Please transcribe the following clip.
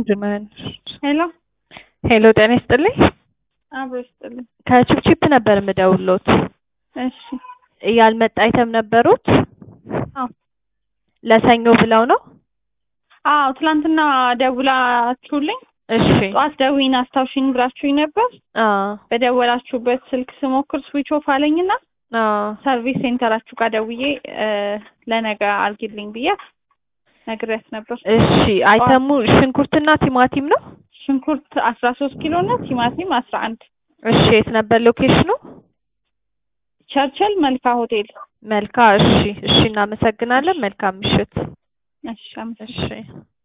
ጀመረን። ሄሎ ሄሎ ጤና ይስጥልኝ። አብሮ ይስጥልኝ። ከቺፕቺፕ ነበር የምደውልዎት። እሺ ያልመጣ አይተም ነበሩት? አዎ ለሰኞ ብለው ነው? አዎ ትላንትና ደውላችሁልኝ እሺ ጠዋት ደውይን አስታውሽኝ ብላችሁኝ ነበር። አዎ በደወላችሁበት ስልክ ስሞክር ስዊች ኦፍ አለኝና አዎ ሰርቪስ ሴንተራችሁ ጋር ደውዬ እ ለነገ አርጊልኝ ብዬ ነግሬያት ነበር። እሺ አይተሙ ሽንኩርትና ቲማቲም ነው? ሽንኩርት አስራ ሶስት ኪሎ እና ቲማቲም አስራ አንድ እሺ የት ነበር ሎኬሽኑ? ቸርችል መልካ ሆቴል። መልካ እሺ እሺ እናመሰግናለን። መልካም ምሽት። እሺ አመሰግናለሁ። እሺ